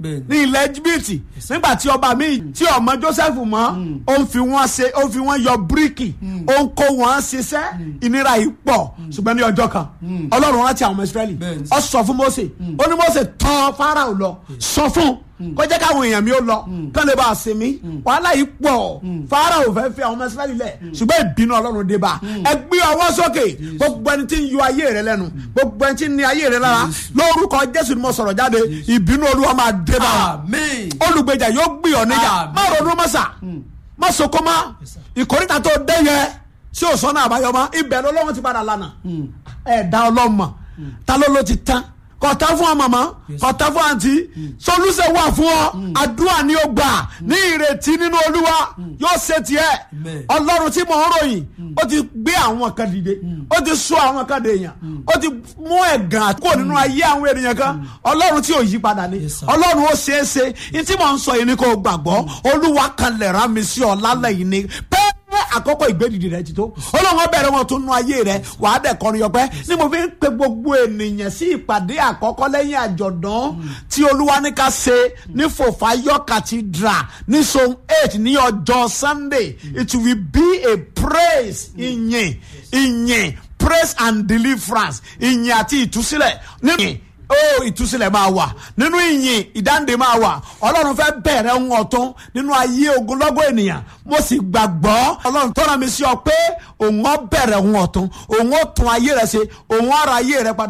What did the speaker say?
Bẹ́ẹ̀ni. ní ilẹ̀ jìbìtì nígbà tí ọba mi tí ọmọ joseph mọ́ ó ń fi wọ́n ṣe ó ń fi wọ́n yọ bíríkì ó ń kó wọn ṣiṣẹ́ ìnira yìí pọ̀ ṣùgbọ́n ní ọjọ́ kan ọlọ́run rántí àwọn ọmọ israẹli Bẹ́ẹ̀ni. ó sọ fún mose ó ní mose tọ̀ farao lọ sọ fún kó jẹ́ káwọn èèyàn mi ó lọ kán lè bá a sinmi wàhálà yìí pọ̀ farao fẹ́ fi àwọn ọmọ israẹli lẹ̀ ṣùgbọ́n ìbínú ọlọ́run dé bá ẹ gbé ọwọ́ sókè gbogbo ẹni tí ń yọ ayé rẹ lẹ́nu gbogbo ẹni tí ń ní ayé rẹ lára lórúkọ jésù ni mo sọ̀rọ̀ jáde ìbínú olúwa máa dé bá wa àmín olùgbèjà yóò gbì ọ́ níjà Àmín. má ronú mọ́sà má soko má ìkórìtà tó dé yẹ sí òsánná àbáyọ mọ́ ibẹ̀ lọ́wọ́ ti padà lánàá ẹ̀dá ọlọ́mọ ta ló ló ti tán kọ̀tà fún ọmọ mọ́ kọ̀tà fún àǹtí solúṣẹ̀ wà fún ọ àdúrà ni ó gbà ní ìrètí nínú olúwa yóò ṣe tiẹ̀ Amen. ọlọ́run tí mò ń ròyìn ó ti gbé àwọn kan dìde ó ti sọ àwọn kan dèèyàn ó ti mú ẹ̀gàn kúrò nínú ayé àwọn ènìyàn kan ọlọ́run tí ò yí padà ni Yes, sir. ọlọ́run ó ṣeé ṣe ní tí mò ń sọ yìí ni kò gbàgbọ́ olúwa kan lè rán mi sí ọ lálẹ́ yìí ni pẹ́ẹ́ àkọ́kọ́ ìgbédìdì rẹ ti tó ọlọ́run ó bẹ̀rẹ̀ wọn tó nú ayé rẹ wàá dẹ̀ kọrin ọpẹ́ ni mo fi ń pe gbogbo ènìyàn sí ìpàdé àkọ́kọ́ lẹ́yìn àjọ̀dún tí olúwa ní ká ṣe ní fòfáyọ́ cathedral ní zone eight ní ọjọ́ sunday it will be a praise ìyìn ìyìn praise and deliverance ìyìn àti ìtúsílẹ̀ nínú ó ìtúsílẹ̀ máa wà nínú ìyìn ìdáǹdè máa wà ọlọ́run fẹ́ bẹ̀rẹ̀ ń ọ̀tún nínú ayé ogunlọ́gọ̀ ènìyàn mo sì gbàgbọ́ ọlọ́run tọ́ra mi sí ọ pé òun ó bẹ̀rẹ̀ ń ọ̀tún òun ó tún ayé rẹ ṣe òun ó ra ayé rẹ padà.